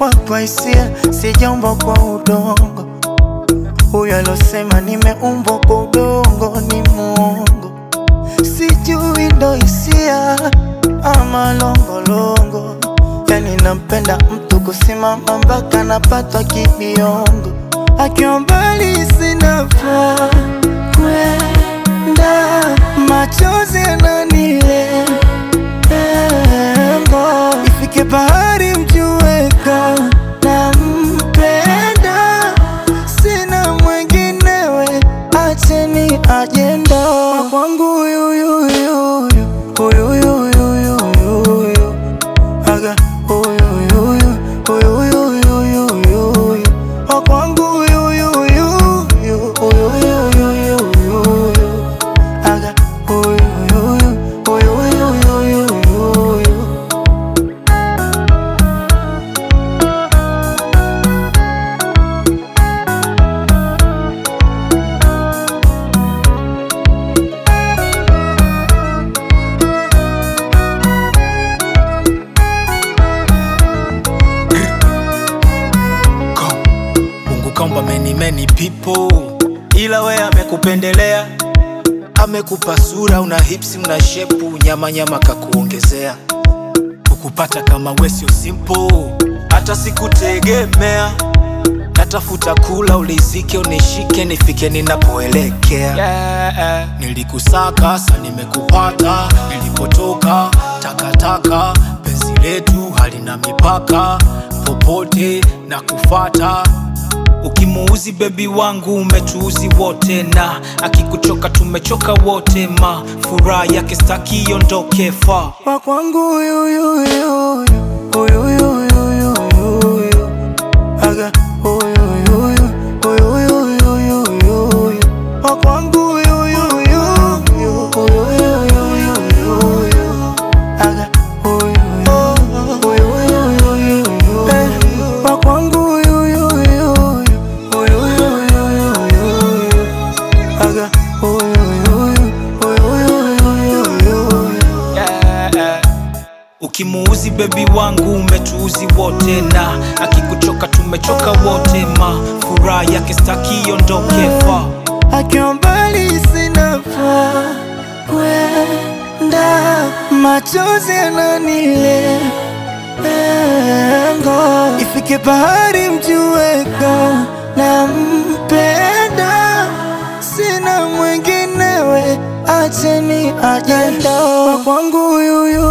nimeumbwa kwa hisia, sijaumbwa kwa udongo. Huyo alosema nimeumbwa kwa udongo ni muongo, sijui ndo hisia ama longolongo. Yani nampenda mtu kusimama mpaka napatwa kibiongo, akiwa mbali sina pa kwenda, machozi yananilenga, ifike bahari mjueka nampenda, sina mwenginewe, acheni ajenda wa kwangu huyuyuyuyu huyuyuyuyuyu aga huyuyuyu huyuyuyuyuyu wa kwangu huyuyuyuyu huyuyuyuyuyu aga huyuyuyu huyuyuyuyuyu Go. Mungu kaumba many many people, ila we amekupendelea, amekupa sura, una hips, una shepu, nyama nyama kakuongezea. Kukupata kama we sio simple, hata sikutegemea. Natafuta kula ulizike, unishike, nifike ninapoelekea. Yeah. Nilikusaka sa nimekupata, nilipotoka takataka, penzi letu halina mipaka, popote na kufata Ukimuuzi bebi wangu umetuuzi wote, na akikuchoka tumechoka wote, ma furaha yake staki iondoke fa wa kwangu huyuyuyuyu huyuyuyuyuyu aga huyuyuyu huyuyuyuyuyu wa kwangu huyuyuyuyu huyuyuyuyuyu aga huyuyuyuyuyu Eh, wa kwangu huyuyuyuyu huyuyuyuyuyu aga huyuyuyu huyuyuyuyuyu yeah. Ukimuuzi bebi wangu umetuuzi wote, na akikuchoka tumechoka wote, ma furaha yake staki iondoke fa akiwa mbali sina pa kwenda, machozi yananilenga, ifike bahari mjueka nampenda, sina mwinginewe, acheni ajenda wa kwangu huyuyu